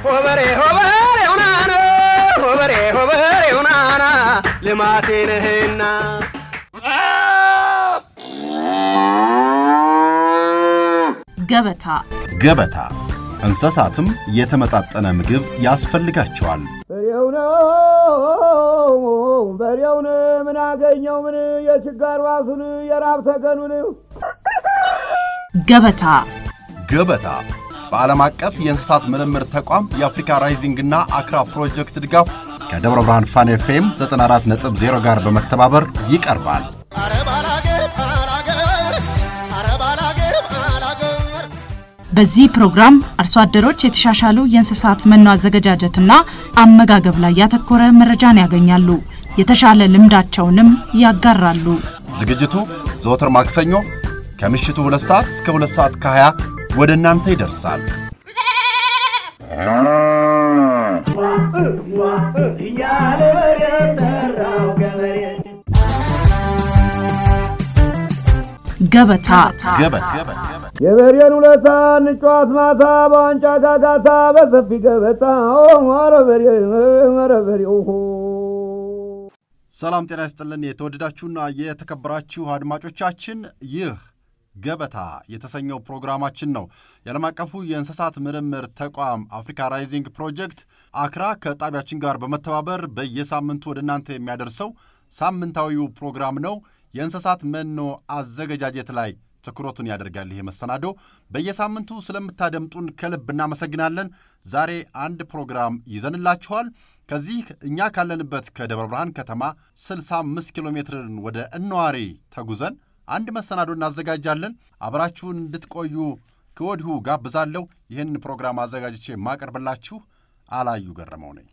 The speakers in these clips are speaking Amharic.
ሆበሬ ሆበሬ ውናና ሆበሬ ሆበሬ ውናና ልማቴ ነህና ገበታ ገበታ እንስሳትም የተመጣጠነ ምግብ ያስፈልጋቸዋል። በሬው ነው በሬውን ምን አገኘው ምን የችጋር ዋሱን የራብ ተገኑን ገበታ ገበታ በዓለም አቀፍ የእንስሳት ምርምር ተቋም የአፍሪካ ራይዚንግ እና አክራ ፕሮጀክት ድጋፍ ከደብረ ብርሃን ፋን ኤፍኤም 94.0 ጋር በመተባበር ይቀርባል። በዚህ ፕሮግራም አርሶ አደሮች የተሻሻሉ የእንስሳት መኖ አዘገጃጀትና አመጋገብ ላይ ያተኮረ መረጃን ያገኛሉ። የተሻለ ልምዳቸውንም ያጋራሉ። ዝግጅቱ ዘወትር ማክሰኞ ከምሽቱ 2 ሰዓት እስከ 2 ሰዓት ከ20 ወደ እናንተ ይደርሳል። እያለ በሬ ጠራው ገበሬ ገበታ ገበታ የበሬን ውለታ እንጫዋት ማታ በዋንጫ ጋጋታ በሰፊ ገበታ ኧረ በሬ ኧረ በሬው ሰላም ጤና ይስጥልን። የተወደዳችሁና የተከበራችሁ አድማጮቻችን ይህ ገበታ የተሰኘው ፕሮግራማችን ነው። የዓለም አቀፉ የእንስሳት ምርምር ተቋም አፍሪካ ራይዚንግ ፕሮጀክት አክራ ከጣቢያችን ጋር በመተባበር በየሳምንቱ ወደ እናንተ የሚያደርሰው ሳምንታዊው ፕሮግራም ነው። የእንስሳት መኖ አዘገጃጀት ላይ ትኩረቱን ያደርጋል። ይሄ መሰናዶ በየሳምንቱ ስለምታደምጡን ከልብ እናመሰግናለን። ዛሬ አንድ ፕሮግራም ይዘንላችኋል። ከዚህ እኛ ካለንበት ከደብረ ብርሃን ከተማ 65 ኪሎ ሜትርን ወደ እነዋሪ ተጉዘን አንድ መሰናዶ እናዘጋጃለን። አብራችሁን እንድትቆዩ ከወዲሁ ጋብዛለሁ። ይህንን ፕሮግራም አዘጋጅቼ የማቀርብላችሁ አላዩ ገረመው ነኝ።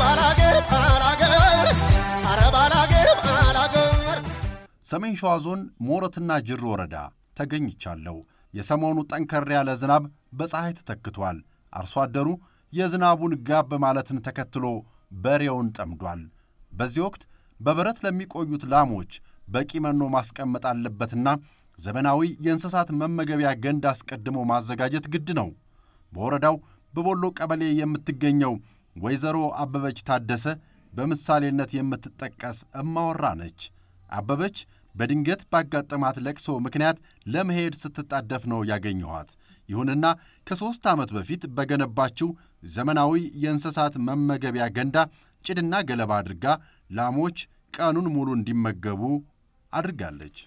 ሰሜን ሸዋ ዞን ሞረትና ጅሩ ወረዳ ተገኝቻለሁ። የሰሞኑ ጠንከር ያለ ዝናብ በፀሐይ ተተክቷል። አርሶ አደሩ የዝናቡን ጋብ ማለትን ተከትሎ በሬውን ጠምዷል። በዚህ ወቅት በበረት ለሚቆዩት ላሞች በቂ መኖ ማስቀመጥ አለበትና ዘመናዊ የእንስሳት መመገቢያ ገንዳ አስቀድሞ ማዘጋጀት ግድ ነው። በወረዳው በቦሎ ቀበሌ የምትገኘው ወይዘሮ አበበች ታደሰ በምሳሌነት የምትጠቀስ እማወራ ነች። አበበች በድንገት ባጋጠማት ለቅሶ ምክንያት ለመሄድ ስትጣደፍ ነው ያገኘኋት። ይሁንና ከሦስት ዓመት በፊት በገነባችው ዘመናዊ የእንስሳት መመገቢያ ገንዳ ጭድና ገለባ አድርጋ ላሞች ቀኑን ሙሉ እንዲመገቡ አድርጋለች።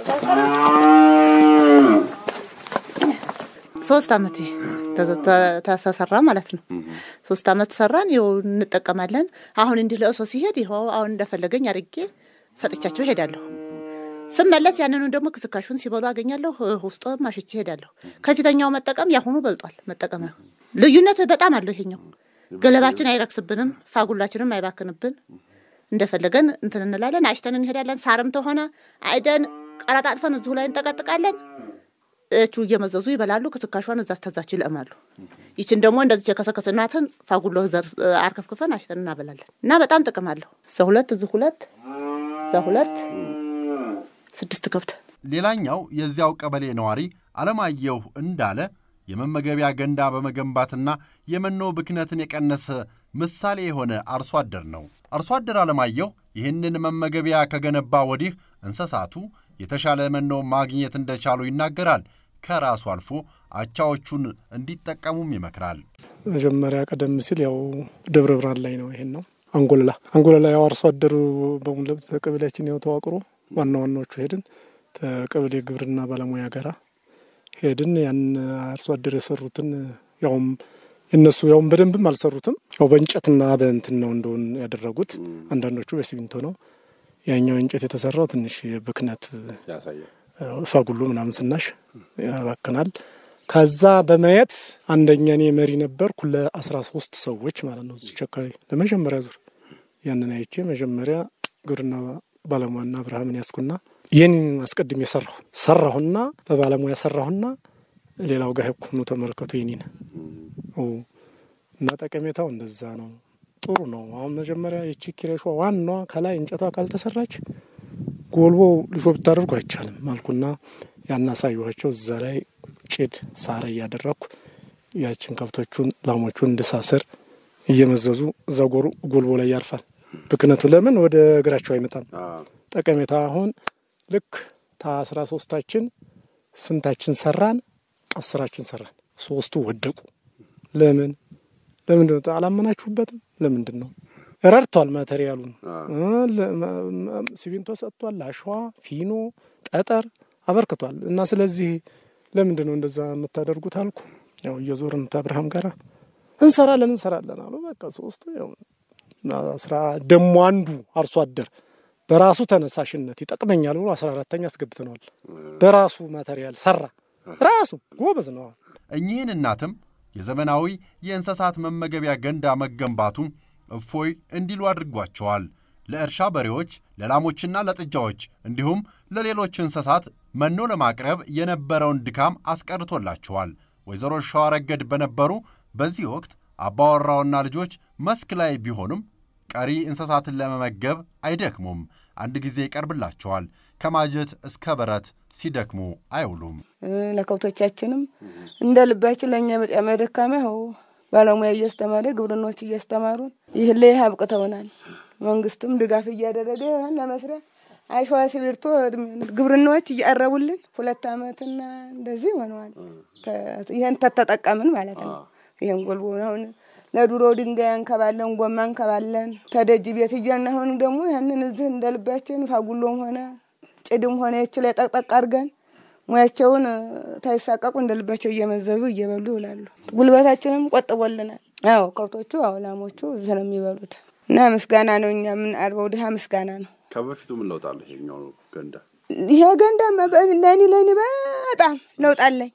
ሶስት አመት ተሰራ ማለት ነው። ሶስት አመት ሰራን። ይኸው እንጠቀማለን። አሁን እንዲህ ለእሶ ሲሄድ ይኸው አሁን እንደፈለገኝ አድርጌ ሰጥቻቸው እሄዳለሁ። ስመለስ ያንኑ ደግሞ ክስካሹን ሲበሉ አገኛለሁ። ውስጦ ማሽቼ እሄዳለሁ። ከፊተኛው መጠቀም ያሁኑ በልጧል። መጠቀም ልዩነት በጣም አለው። ይሄኛው ገለባችን አይረክስብንም፣ ፋጉላችንም አይባክንብን። እንደፈለገን እንትን እንላለን። አጭተን እንሄዳለን። ሳርም ተሆነ አይደን ቀረጣጥፈን እዚሁ ላይ እንጠቀጥቃለን። እቹ እየመዘዙ ይበላሉ። ክስካሿን እዛ ተዛች ይለማሉ። ይችን ደግሞ እንደዚህ የከሰከስናትን ፋጉሎ ዘር አርከፍክፈን አሽተን እናበላለን እና በጣም ጥቅም አለሁ። እዛ ሁለት እዚህ ሁለት እዛ ሁለት ስድስት ከብት ሌላኛው የዚያው ቀበሌ ነዋሪ አለማየሁ እንዳለ የመመገቢያ ገንዳ በመገንባትና የመኖ ብክነትን የቀነሰ ምሳሌ የሆነ አርሶ አደር ነው። አርሶ አደር አለማየሁ ይህንን መመገቢያ ከገነባ ወዲህ እንስሳቱ የተሻለ መኖ ማግኘት እንደቻሉ ይናገራል። ከራሱ አልፎ አቻዎቹን እንዲጠቀሙም ይመክራል። መጀመሪያ ቀደም ሲል ያው ደብረ ብርሃን ላይ ነው። ይሄን ነው አንጎለላ አንጎለላ ያው አርሶ አደሩ በሙሉ ተቀበሌያችን ያው ተዋቅሮ ዋና ዋናዎቹ ሄድን ተቀበሌ ግብርና ባለሙያ ጋራ ሄድን። ያን አርሶ አደር የሰሩትን ያውም እነሱ ያውም በደንብም አልሰሩትም። ያው በእንጨትና በእንትን ነው እንደሆን ያደረጉት። አንዳንዶቹ በሲሚንቶ ነው። ያኛው እንጨት የተሰራው ትንሽ ብክነት ፋጉሎ ምናምን ስናሽ ያባክናል። ከዛ በማየት አንደኛ እኔ መሪ ነበርኩ ለአስራ ሶስት ሰዎች ማለት ነው እዚች አካባቢ ለመጀመሪያ ዙር ያንን አይቼ መጀመሪያ ግብርና ባለሙያና አብርሃምን ያስኩና ይህን አስቀድሜ ሰራሁ ሰራሁና በባለሙያ ሰራሁና ሌላው ጋር ሄድኩ ተመልከቱ የኔን እና ጠቀሜታው እንደዛ ነው። ጥሩ ነው። አሁን መጀመሪያ የቺ ኪሬሿ ዋናዋ ከላይ እንጨቷ ካልተሰራች ጎልቦ ልሾ ብታደርጉ አይቻልም አልኩና ያን አሳየኋቸው። እዛ ላይ ጭድ ሳር እያደረግኩ ያችን ከብቶቹን ላሞቹን እንድሳስር እየመዘዙ እዛ ጎሩ ጎልቦ ላይ ያርፋል። ብክነቱ ለምን ወደ እግራቸው አይመጣም? ጠቀሜታ አሁን ልክ ታስራ ሶስታችን ስንታችን ሰራን? አስራችን ሰራን። ሶስቱ ወደቁ። ለምን ለምንድን ነው? አላመናችሁበትም? ለምንድን ነው? ረድቷል። ማቴሪያሉን ሲሚንቶ ሰጥቷል። አሸዋ፣ ፊኖ፣ ጠጠር አበርክቷል። እና ስለዚህ ለምንድን ነው እንደዛ የምታደርጉት አልኩ። ያው እየዞርን ከአብርሃም ጋር እንሰራለን እንሰራለን አሉ። በቃ ሶስቱ ያው አስራ ደሞ አንዱ አርሶ አደር በራሱ ተነሳሽነት ይጠቅመኛል ብሎ አስራ አራተኛ አስገብተነዋል። በራሱ ማቴሪያል ሰራ። ራሱ ጎበዝ ነው። እኚህን እናትም የዘመናዊ የእንስሳት መመገቢያ ገንዳ መገንባቱ እፎይ እንዲሉ አድርጓቸዋል። ለእርሻ በሬዎች፣ ለላሞችና ለጥጃዎች እንዲሁም ለሌሎች እንስሳት መኖ ለማቅረብ የነበረውን ድካም አስቀርቶላቸዋል። ወይዘሮ ሸዋረገድ በነበሩ በዚህ ወቅት አባወራውና ልጆች መስክ ላይ ቢሆኑም ቀሪ እንስሳትን ለመመገብ አይደክሙም። አንድ ጊዜ ይቀርብላቸዋል። ከማጀት እስከ በረት ሲደክሙ አይውሉም። ለከብቶቻችንም እንደ ልባችን ለእኛ በጣም ደካማ ይኸው ባለሙያ እያስተማረ ግብርናዎች እያስተማሩን ይህን ላይ አብቅተውናል። መንግስትም ድጋፍ እያደረገ ይህን ለመስሪያ አሸዋ ሲሚንቶ ግብርናዎች እያቀረቡልን ሁለት ዓመትና እንደዚህ ሆነዋል። ይህን ተተጠቀምን ማለት ነው። ይህን ጎልቦ አሁን ለድሮ ድንጋይ እንከባለን፣ ጎማ እንከባለን ተደጅ ቤት እያልን አሁን ደግሞ ያንን እዚህ እንደ ልባችን ፋጉሎም ሆነ ጭድም ሆነ የች ላይ ጠቅጠቅ አድርገን ሙያቸውን ታይሳቀቁ እንደ ልባቸው እየመዘዙ እየበሉ ይውላሉ። ጉልበታችንም ቆጥቦልናል። አዎ ከብቶቹ አዎ ላሞቹ እዚህ ነው የሚበሉት እና ምስጋና ነው እኛ የምንአርበው ድሃ ምስጋና ነው። ከበፊቱ ምን ለውጥ አለ? ይሄኛው ገንዳ ይሄ ገንዳ ለእኔ ለእኔ በጣም ለውጥ አለኝ።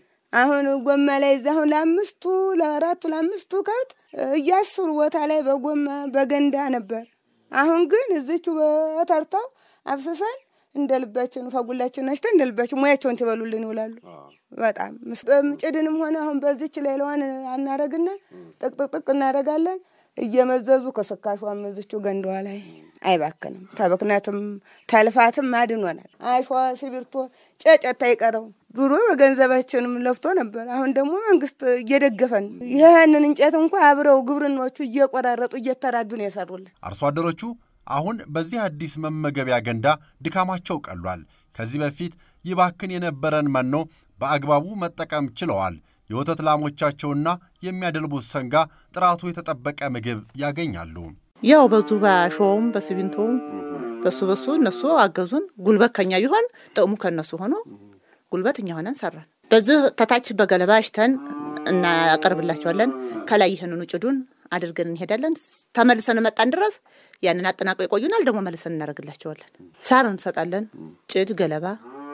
አሁን ጎማ ላይ እዛ አሁን ለአምስቱ ለአራቱ ለአምስቱ ከብት እያስሩ ቦታ ላይ በጎማ በገንዳ ነበር። አሁን ግን እዚቹ በተርታው አፍስሰን እንደ ልባችን ፈጉላችን ነሽተን እንደ ልባችን ሙያቸውን ትበሉልን ይውላሉ። በጣም ጭድንም ሆነ አሁን በዚች ሌላዋን አናረግና ጥቅጥቅጥቅ እናደርጋለን እየመዘዙ ከስካሿም እዚቹ ገንዳዋ ላይ አይባክንም። ተብክነትም ተልፋትም አድኖናል። አሸዋ ሲሚንቶ ጨጨታ አይቀረው ድሮ በገንዘባችንም ለፍቶ ነበር። አሁን ደግሞ መንግስት እየደገፈን ይህንን እንጨት እንኳ አብረው ግብርናዎቹ እየቆራረጡ እየተራዱ ነው የሰሩልን። አርሶ አደሮቹ አሁን በዚህ አዲስ መመገቢያ ገንዳ ድካማቸው ቀሏል። ከዚህ በፊት ይባክን የነበረን መኖ በአግባቡ መጠቀም ችለዋል። የወተት ላሞቻቸውና የሚያደልቡት ሰንጋ ጥራቱ የተጠበቀ ምግብ ያገኛሉ። ያው በዙ በአሸዋውም በሲሚንቶውም በሱ በሱ እነሱ አገዙን። ጉልበት ከኛ ቢሆን ጥቅሙ ከነሱ ሆኖ ጉልበት እኛ ሆነን ሰራን። በዚህ ተታች በገለባ አሽተን እናቀርብላቸዋለን። ከላይ ይህንኑ ጭዱን አድርገን እንሄዳለን። ተመልሰን መጣን ድረስ ያንን አጠናቀው ይቆዩናል። ደግሞ መልሰን እናደርግላቸዋለን። ሳር እንሰጣለን። ጭድ፣ ገለባ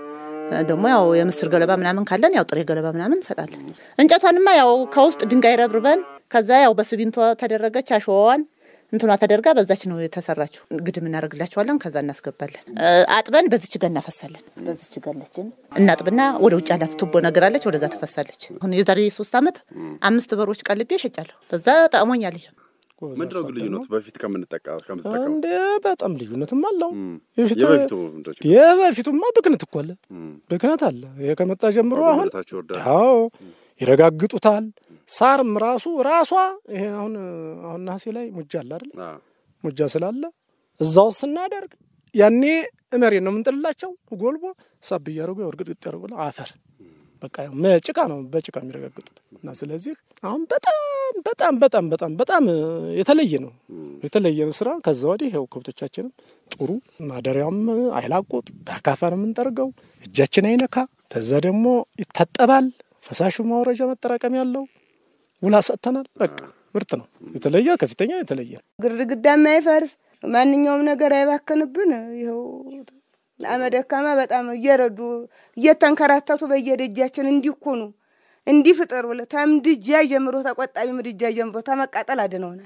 ደግሞ ያው የምስር ገለባ ምናምን ካለን ያው ጥሬ ገለባ ምናምን እንሰጣለን። እንጨቷንማ ያው ከውስጥ ድንጋይ ረብርበን ከዛ ያው በሲሚንቶ ተደረገች አሸዋዋን እንትኗ ተደርጋ በዛች ነው የተሰራችው። ግድም እናደርግላቸዋለን። ከዛ እናስገባለን። አጥበን በዚች ጋ እናፈሳለን። በዚች ጋለችን እናጥብና ወደ ውጭ ያላት ቱቦ ነገር አለች፣ ወደዛ ትፈሳለች። አሁን የዛሬ ሶስት ዓመት አምስት በሮች ቀልቤ እሸጫለሁ። በዛ ጠቅሞኛል። ይሄ ምንድነው ግን ልዩነቱ በፊት ከምንጠቀም ከምትጠቀሙ እንደ በጣም ልዩነትም አለው። የበፊቱ ምንድነው ችግሩ? የበፊቱማ ብክነት እኮ አለ፣ ብክነት አለ። ይሄ ከመጣ ጀምሮ አሁን ወደታች ይወርዳል። አዎ ይረጋግጡታል። ሳርም ራሱ ራሷ ይሄ አሁን አሁን ነሐሴ ላይ ሙጃ አለ አይደል? አዎ። ሙጃ ስላለ እዛው ስናደርግ ያኔ እመሬት ነው የምንጥልላቸው። ጎልቦ ሳብ እያደረጉ ያው እርግጥ ያደረጉ አፈር በቃ ያው ጭቃ ነው በጭቃ የሚረጋግጡት እና ስለዚህ አሁን በጣም በጣም በጣም በጣም በጣም የተለየ ነው የተለየ ነው ስራ። ከዛ ወዲህ ያው ከብቶቻችንም ጥሩ ማደሪያውም አይላቁጥ በአካፋ ነው የምንጠርገው፣ እጃችን አይነካ። ከዛ ደግሞ ይታጠባል። ፈሳሹ ማውረጃ መጠራቀም ያለው ውላ ሰጥተናል። በቃ ምርጥ ነው። የተለየ ከፊተኛ የተለየ ነው። ግድግዳ የማይፈርስ ማንኛውም ነገር አይባክንብን። ይኸው ለአመ ደካማ በጣም እየረዱ እየተንከራተቱ በየደጃችን እንዲኮኑ እንዲህ ፍጥር ብለ ተምድጃ ጀምሮ ተቆጣቢ ምድጃ ጀምሮ ተመቃጠል አድነውናል።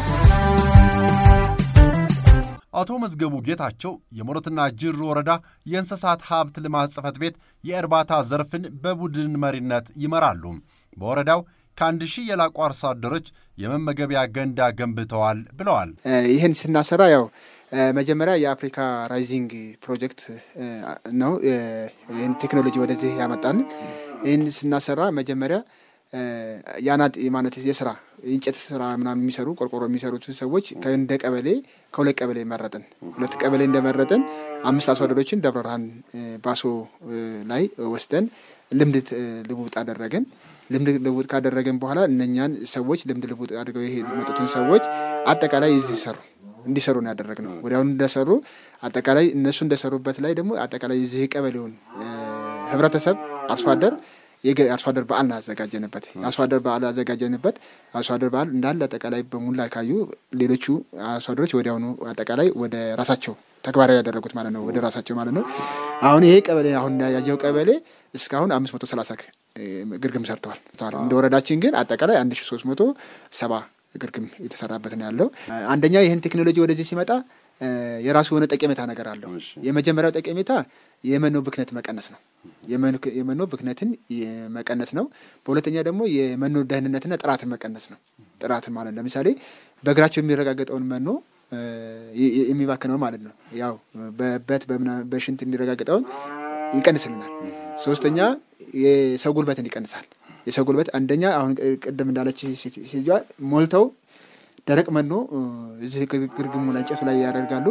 አቶ መዝገቡ ጌታቸው የሞረትና ጅሩ ወረዳ የእንስሳት ሀብት ልማት ጽሕፈት ቤት የእርባታ ዘርፍን በቡድን መሪነት ይመራሉ። በወረዳው ከአንድ ሺህ የላቁ አርሶ አደሮች የመመገቢያ ገንዳ ገንብተዋል ብለዋል። ይህን ስናሰራ ያው መጀመሪያ የአፍሪካ ራይዚንግ ፕሮጀክት ነው ይህን ቴክኖሎጂ ወደዚህ ያመጣን። ይህን ስናሰራ መጀመሪያ የአናጢ ማለት የስራ የእንጨት ስራ ምናምን የሚሰሩ ቆርቆሮ የሚሰሩትን ሰዎች ከእንደ ቀበሌ ከሁለት ቀበሌ መረጥን። ሁለት ቀበሌ እንደመረጥን አምስት አርሶ አደሮችን ደብረ ብርሃን ባሶ ላይ ወስደን ልምድ ልውውጥ አደረግን። ልምድ ልውውጥ ካደረገን በኋላ እነኛን ሰዎች ልምድ ልውውጥ አድርገው ይሄ የመጡትን ሰዎች አጠቃላይ እዚህ ሰሩ እንዲሰሩ ነው ያደረግነው። ወዲያውኑ እንደሰሩ አጠቃላይ እነሱ እንደሰሩበት ላይ ደግሞ አጠቃላይ የዚህ ቀበሌውን ህብረተሰብ አርሶ አደር የአርሶ አደር በዓል አዘጋጀንበት። የአርሶ አደር በዓል አዘጋጀንበት። አርሶ አደር በዓል እንዳለ አጠቃላይ በሙላ ካዩ ሌሎቹ አርሶ አደሮች ወዲያውኑ አጠቃላይ ወደ ራሳቸው ተግባራዊ ያደረጉት ማለት ነው። ወደ ራሳቸው ማለት ነው። አሁን ይሄ ቀበሌ አሁን ያየው ቀበሌ እስካሁን አምስት መቶ ሰላሳ ግርግም ሰርተዋል። እንደ ወረዳችን ግን አጠቃላይ አንድ ሺ ሶስት መቶ ሰባ ግርግም የተሰራበት ነው ያለው። አንደኛ ይህን ቴክኖሎጂ ወደዚህ ሲመጣ የራሱ የሆነ ጠቀሜታ ነገር አለው። የመጀመሪያው ጠቀሜታ የመኖ ብክነት መቀነስ ነው። የመኖ ብክነትን መቀነስ ነው። በሁለተኛ ደግሞ የመኖ ደህንነትና ጥራትን መቀነስ ነው። ጥራትን ማለት ለምሳሌ በእግራቸው የሚረጋገጠውን መኖ የሚባክነው ማለት ነው። ያው በበት በሽንት የሚረጋገጠውን ይቀንስልናል። ሶስተኛ የሰው ጉልበትን ይቀንሳል። የሰው ጉልበት አንደኛ አሁን ቅድም እንዳለች ሴትዮዋ ሞልተው ደረቅ መኖ እዚህ ግርግሙ ላይ እንጨቱ ላይ ያደርጋሉ።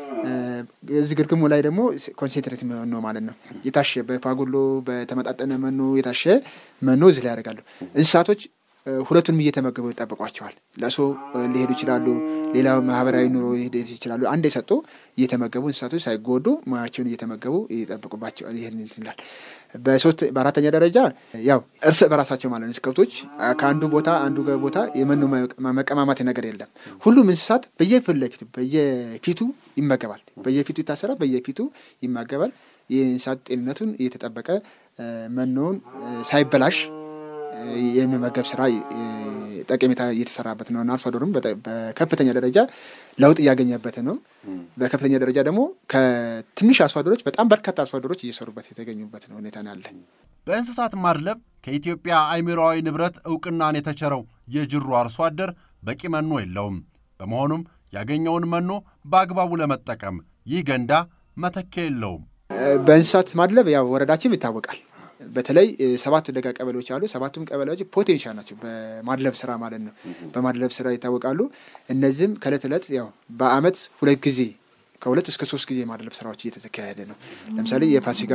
እዚህ ግርግሙ ላይ ደግሞ ኮንሴንትሬት መኖ ማለት ነው የታሸ በፋጉሎ በተመጣጠነ መኖ የታሸ መኖ እዚህ ላይ ያደርጋሉ። እንስሳቶች ሁለቱንም እየተመገቡ ይጠብቋቸዋል። ለእሶ ሊሄዱ ይችላሉ። ሌላ ማህበራዊ ኑሮ ሊሄዱ ይችላሉ። አንድ የሰጡ እየተመገቡ እንስሳቶች ሳይጎዱ ሙያቸውን እየተመገቡ ይጠብቁባቸዋል። ይህን ይላል። በሶስት በአራተኛ ደረጃ ያው እርስ በራሳቸው ማለት ነው ከብቶች ከአንዱ ቦታ አንዱ ቦታ የመኖ መቀማማት ነገር የለም። ሁሉም እንስሳት በየፊት ለፊቱ በየፊቱ ይመገባል። በየፊቱ ይታሰራል። በየፊቱ ይመገባል። የእንስሳት ጤንነቱን እየተጠበቀ መኖውን ሳይበላሽ የሚመገብ ስራ ጠቀሜታ እየተሰራበት ነው እና አርሶ አደሩም በከፍተኛ ደረጃ ለውጥ እያገኘበት ነው። በከፍተኛ ደረጃ ደግሞ ከትንሽ አርሶ አደሮች በጣም በርካታ አርሶ አደሮች እየሰሩበት የተገኙበት ነው ሁኔታ ነው ያለ። በእንስሳት ማድለብ ከኢትዮጵያ አእምሮአዊ ንብረት እውቅናን የተቸረው የጅሩ አርሶ አደር በቂ መኖ የለውም። በመሆኑም ያገኘውን መኖ በአግባቡ ለመጠቀም ይህ ገንዳ መተኪያ የለውም። በእንስሳት ማድለብ ያው ወረዳችን ይታወቃል። በተለይ ሰባት ደጋ ቀበሌዎች አሉ። ሰባቱም ቀበሌዎች ፖቴንሻል ናቸው በማድለብ ስራ ማለት ነው። በማድለብ ስራ ይታወቃሉ። እነዚህም ከእለት እለት ያው በአመት ሁለት ጊዜ ከሁለት እስከ ሶስት ጊዜ የማድለብ ስራዎች እየተካሄደ ነው። ለምሳሌ የፋሲካ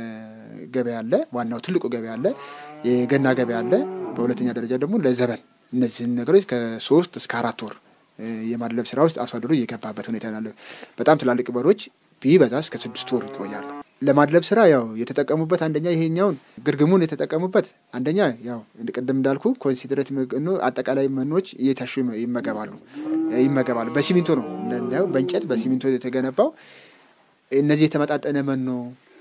ገበያ አለ፣ ዋናው ትልቁ ገበያ አለ፣ የገና ገበያ አለ። በሁለተኛ ደረጃ ደግሞ ለዘበን እነዚህን ነገሮች ከሶስት እስከ አራት ወር የማድለብ ስራ ውስጥ አርሶ አደሩ እየገባበት ሁኔታ ያለ በጣም ትላልቅ በሮች ቢበዛ እስከ ስድስት ወር ይቆያሉ። ለማድለብ ስራ ያው የተጠቀሙበት አንደኛ ይሄኛውን ግርግሙን የተጠቀሙበት አንደኛ ያው ቅድም እንዳልኩ ኮንሲደሬት መኖ አጠቃላይ መኖች እየታሹ ይመገባሉ ይመገባሉ። በሲሚንቶ ነው እንደው በእንጨት በሲሚንቶ የተገነባው። እነዚህ የተመጣጠነ መኖ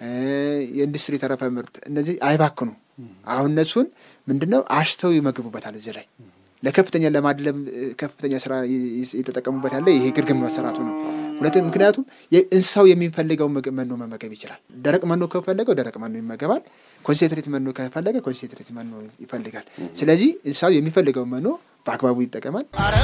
የኢንዱስትሪ ተረፈ ምርት እነዚህ አይባክኑ። አሁን እነሱን ምንድነው አሽተው ይመግቡበታል እዚህ ላይ ለከፍተኛ ለማድለብ ከፍተኛ ስራ የተጠቀሙበት ያለ ይሄ ግርግም መሰራቱ ነው። ሁለትም ምክንያቱም እንስሳው የሚፈልገው መኖ መመገብ ይችላል። ደረቅ መኖ ከፈለገው ደረቅ መኖ ይመገባል። ኮንሴንትሬት መኖ ከፈለገ ኮንሴንትሬት መኖ ይፈልጋል። ስለዚህ እንስሳው የሚፈልገው መኖ በአግባቡ ይጠቀማል።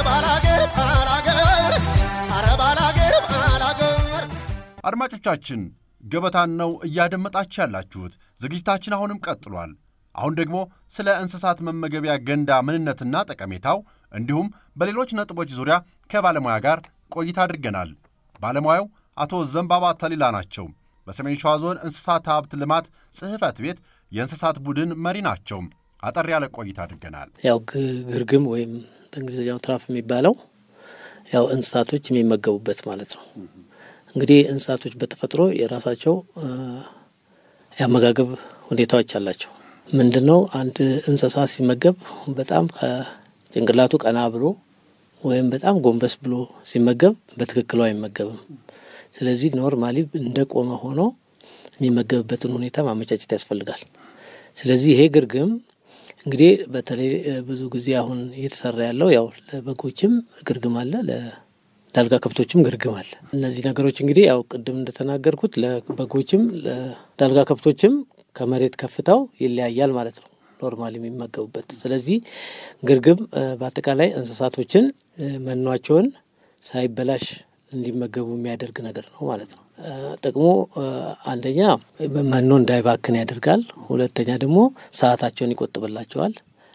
አድማጮቻችን ገበታን ነው እያደመጣችሁ ያላችሁት። ዝግጅታችን አሁንም ቀጥሏል። አሁን ደግሞ ስለ እንስሳት መመገቢያ ገንዳ ምንነትና ጠቀሜታው እንዲሁም በሌሎች ነጥቦች ዙሪያ ከባለሙያ ጋር ቆይታ አድርገናል። ባለሙያው አቶ ዘንባባ ተሊላ ናቸው። በሰሜን ሸዋ ዞን እንስሳት ሀብት ልማት ጽሕፈት ቤት የእንስሳት ቡድን መሪ ናቸው። አጠር ያለ ቆይታ አድርገናል። ያው ግርግም ወይም በእንግሊዝኛው ትራፍ የሚባለው ያው እንስሳቶች የሚመገቡበት ማለት ነው። እንግዲህ እንስሳቶች በተፈጥሮ የራሳቸው የአመጋገብ ሁኔታዎች አላቸው። ምንድን ነው አንድ እንስሳ ሲመገብ በጣም ከጭንቅላቱ ቀና ብሎ ወይም በጣም ጎንበስ ብሎ ሲመገብ በትክክሉ አይመገብም። ስለዚህ ኖርማሊ እንደ ቆመ ሆኖ የሚመገብበትን ሁኔታ ማመቻቸት ያስፈልጋል። ስለዚህ ይሄ ግርግም እንግዲህ በተለይ ብዙ ጊዜ አሁን እየተሰራ ያለው ያው ለበጎችም ግርግም አለ፣ ለዳልጋ ከብቶችም ግርግም አለ። እነዚህ ነገሮች እንግዲህ ያው ቅድም እንደተናገርኩት ለበጎችም ለዳልጋ ከብቶችም ከመሬት ከፍታው ይለያያል ማለት ነው ኖርማል የሚመገቡበት። ስለዚህ ግርግም በአጠቃላይ እንስሳቶችን መኗቸውን ሳይበላሽ እንዲመገቡ የሚያደርግ ነገር ነው ማለት ነው። ጥቅሙ አንደኛ መኖ እንዳይባክን ያደርጋል። ሁለተኛ ደግሞ ሰዓታቸውን ይቆጥብላቸዋል።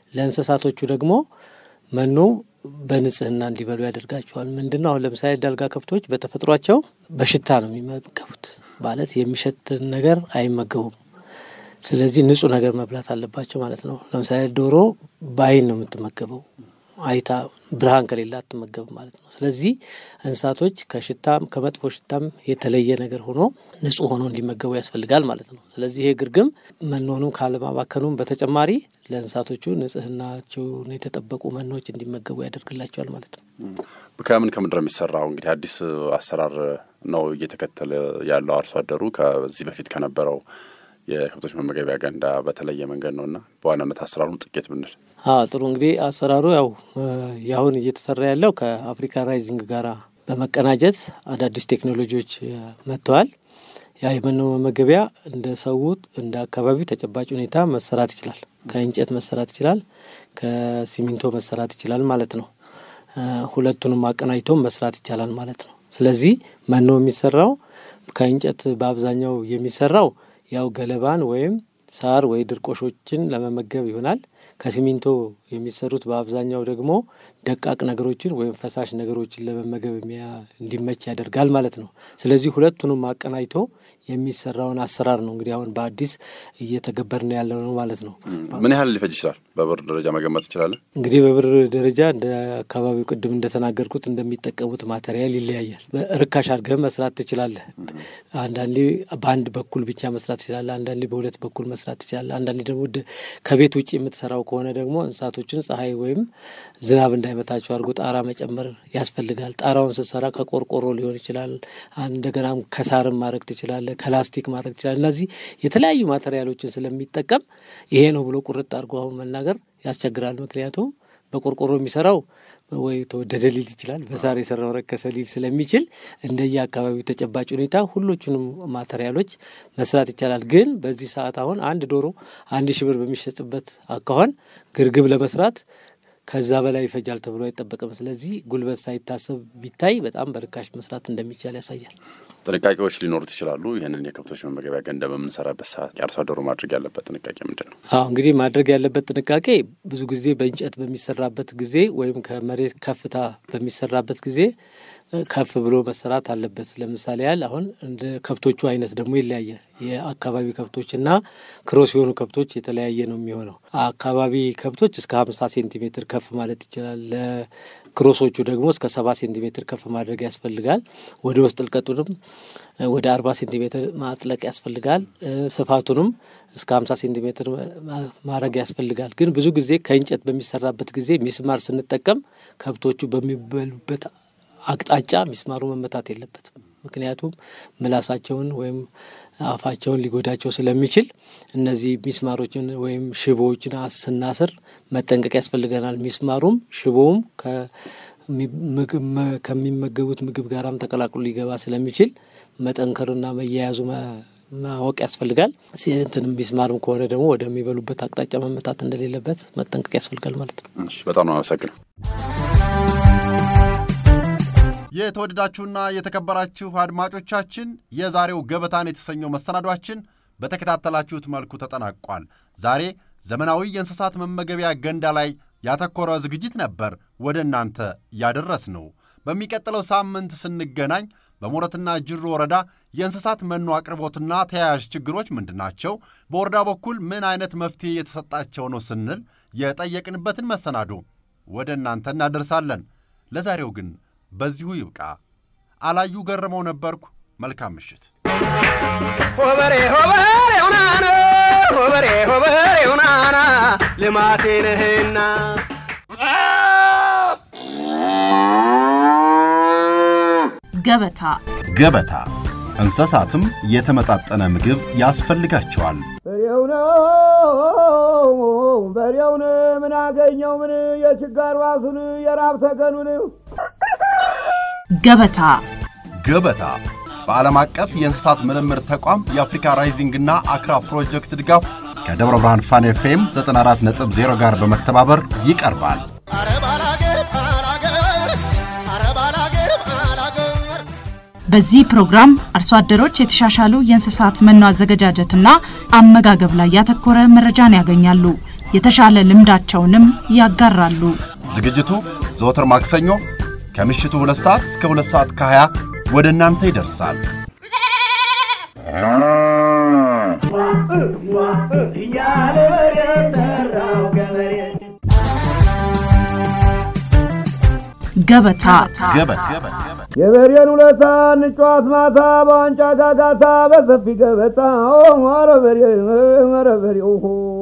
ለእንስሳቶቹ ደግሞ መኖ በንጽህና እንዲበሉ ያደርጋቸዋል። ምንድን ነው አሁን ለምሳሌ ዳልጋ ከብቶች በተፈጥሯቸው በሽታ ነው የሚመገቡት፣ ማለት የሚሸትን ነገር አይመገቡም። ስለዚህ ንጹህ ነገር መብላት አለባቸው ማለት ነው። ለምሳሌ ዶሮ በአይን ነው የምትመገበው፣ አይታ ብርሃን ከሌላ አትመገብም ማለት ነው። ስለዚህ እንስሳቶች ከሽታም ከመጥፎ ሽታም የተለየ ነገር ሆኖ ንጹህ ሆኖ እንዲመገቡ ያስፈልጋል ማለት ነው። ስለዚህ ይሄ ግርግም መኖንም ካለማባከኑም በተጨማሪ ለእንስሳቶቹ ንጽህናቸውን የተጠበቁ መኖች እንዲመገቡ ያደርግላቸዋል ማለት ነው። ከምን ከምንድን ነው የሚሰራው? እንግዲህ አዲስ አሰራር ነው እየተከተለ ያለው አርሶ አደሩ ከዚህ በፊት ከነበረው የከብቶች መመገቢያ ገንዳ በተለየ መንገድ ነው እና በዋናነት አሰራሩን ጥቂት ብንል ጥሩ እንግዲህ አሰራሩ ያው ያሁን እየተሰራ ያለው ከአፍሪካ ራይዚንግ ጋራ በመቀናጀት አዳዲስ ቴክኖሎጂዎች መጥተዋል። ያ የመኖ መመገቢያ እንደ ሰው እንደ አካባቢው ተጨባጭ ሁኔታ መሰራት ይችላል። ከእንጨት መሰራት ይችላል፣ ከሲሚንቶ መሰራት ይችላል ማለት ነው። ሁለቱንም አቀናጅቶም መስራት ይቻላል ማለት ነው። ስለዚህ መኖ የሚሰራው ከእንጨት በአብዛኛው የሚሰራው ያው ገለባን ወይም ሳር ወይ ድርቆሾችን ለመመገብ ይሆናል። ከሲሚንቶ የሚሰሩት በአብዛኛው ደግሞ ደቃቅ ነገሮችን ወይም ፈሳሽ ነገሮችን ለመመገብ እንዲመች ያደርጋል ማለት ነው። ስለዚህ ሁለቱንም አቀናጅቶ የሚሰራውን አሰራር ነው እንግዲህ አሁን በአዲስ እየተገበርን ያለው ነው ማለት ነው። ምን ያህል ሊፈጅ ይችላል? በብር ደረጃ መገመት እንችላለን? እንግዲህ በብር ደረጃ እንደ አካባቢው ቅድም እንደተናገርኩት እንደሚጠቀሙት ማቴሪያል ይለያያል። ርካሽ አድርገህ መስራት ትችላለህ። አንዳንዴ በአንድ በኩል ብቻ መስራት ትችላለህ። አንዳንዴ በሁለት በኩል መስራት ትችላለህ። አንዳንዴ ደግሞ ከቤት ውጭ የምትሰራው ከሆነ ደግሞ እንስሳቶችን ፀሐይ ወይም ዝናብ እንዳይመታቸው አድርጎ ጣራ መጨመር ያስፈልጋል። ጣራውን ስትሰራ ከቆርቆሮ ሊሆን ይችላል። እንደገናም ከሳርም ማድረግ ትችላለህ፣ ከላስቲክ ማድረግ ትችላለህ። እነዚህ የተለያዩ ማቴሪያሎችን ስለሚጠቀም ይሄ ነው ብሎ ቁርጥ አድርጎ አሁን መናገር ያስቸግራል። ምክንያቱም በቆርቆሮ የሚሰራው ወይ ተወደደ ሊል ይችላል፣ በሳር የሰራው ረከሰ ሊል ስለሚችል እንደየ አካባቢው ተጨባጭ ሁኔታ ሁሎቹንም ማቴሪያሎች መስራት ይቻላል። ግን በዚህ ሰዓት አሁን አንድ ዶሮ አንድ ሺህ ብር በሚሸጥበት አካኋን ግርግብ ለመስራት ከዛ በላይ ይፈጃል ተብሎ አይጠበቅም። ስለዚህ ጉልበት ሳይታሰብ ቢታይ በጣም በርካሽ መስራት እንደሚቻል ያሳያል። ጥንቃቄዎች ሊኖሩት ይችላሉ። ይህንን የከብቶች መመገቢያ ገንዳ በምንሰራበት ሰዓት የአርሶ አደሩ ማድረግ ያለበት ጥንቃቄ ምንድን ነው? አሁ እንግዲህ ማድረግ ያለበት ጥንቃቄ ብዙ ጊዜ በእንጨት በሚሰራበት ጊዜ ወይም ከመሬት ከፍታ በሚሰራበት ጊዜ ከፍ ብሎ መሰራት አለበት። ለምሳሌ ያህል አሁን እንደ ከብቶቹ አይነት ደግሞ ይለያያል። የአካባቢ ከብቶችና ክሮስ የሆኑ ከብቶች የተለያየ ነው የሚሆነው። አካባቢ ከብቶች እስከ ሀምሳ ሴንቲሜትር ከፍ ማለት ይችላል። ለክሮሶቹ ደግሞ እስከ ሰባ ሴንቲሜትር ከፍ ማድረግ ያስፈልጋል። ወደ ውስጥ ጥልቀቱንም ወደ አርባ ሴንቲሜትር ማጥለቅ ያስፈልጋል። ስፋቱንም እስከ ሀምሳ ሴንቲሜትር ማድረግ ያስፈልጋል። ግን ብዙ ጊዜ ከእንጨት በሚሰራበት ጊዜ ሚስማር ስንጠቀም ከብቶቹ በሚበሉበት አቅጣጫ ሚስማሩ መመታት የለበትም። ምክንያቱም ምላሳቸውን ወይም አፋቸውን ሊጎዳቸው ስለሚችል እነዚህ ሚስማሮችን ወይም ሽቦዎችን ስናስር መጠንቀቅ ያስፈልገናል። ሚስማሩም ሽቦውም ከሚመገቡት ምግብ ጋራም ተቀላቅሎ ሊገባ ስለሚችል መጠንከርና መያያዙ ማወቅ ያስፈልጋል። እንትንም ሚስማርም ከሆነ ደግሞ ወደሚበሉበት አቅጣጫ መመታት እንደሌለበት መጠንቀቅ ያስፈልጋል ማለት ነው። በጣም ነው አመሰግነው። የተወደዳችሁና የተከበራችሁ አድማጮቻችን የዛሬው ገበታን የተሰኘው መሰናዷችን በተከታተላችሁት መልኩ ተጠናቋል። ዛሬ ዘመናዊ የእንስሳት መመገቢያ ገንዳ ላይ ያተኮረ ዝግጅት ነበር ወደ እናንተ ያደረስ ነው። በሚቀጥለው ሳምንት ስንገናኝ በሞረትና ጅሩ ወረዳ የእንስሳት መኖ አቅርቦትና ተያያዥ ችግሮች ምንድናቸው፣ በወረዳ በኩል ምን አይነት መፍትሄ የተሰጣቸው ነው ስንል የጠየቅንበትን መሰናዶ ወደ እናንተ እናደርሳለን። ለዛሬው ግን በዚሁ ይብቃ። አላዩ ገረመው ነበርኩ። መልካም ምሽት። ሆበሬ ሆበሬ ሁናና ሆበሬ ሆበሬ ሁናና ልማቴ ነህና ገበታ ገበታ እንስሳትም የተመጣጠነ ምግብ ያስፈልጋቸዋል። በሬው ነው በሬውን ምን አገኘው ምን የችጋር ዋሱን የራብ ተገኑን ገበታ ገበታ በዓለም አቀፍ የእንስሳት ምርምር ተቋም የአፍሪካ ራይዚንግና አክራ ፕሮጀክት ድጋፍ ከደብረ ብርሃን ፋን ኤፍኤም 94.0 ጋር በመተባበር ይቀርባል። በዚህ ፕሮግራም አርሶ አደሮች የተሻሻሉ የእንስሳት መኖ አዘገጃጀትና አመጋገብ ላይ ያተኮረ መረጃን ያገኛሉ። የተሻለ ልምዳቸውንም ያጋራሉ። ዝግጅቱ ዘወትር ማክሰኞ ከምሽቱ 2 ሰዓት እስከ 2 ሰዓት ከ20 ወደ እናንተ ይደርሳል። ገበታ ገበታ የበሬን ውለታ እንጫዋት ማታ በዋንጫ ጋጋታ በሰፊ ገበታ ኧረ በሬ ኧረ በሬ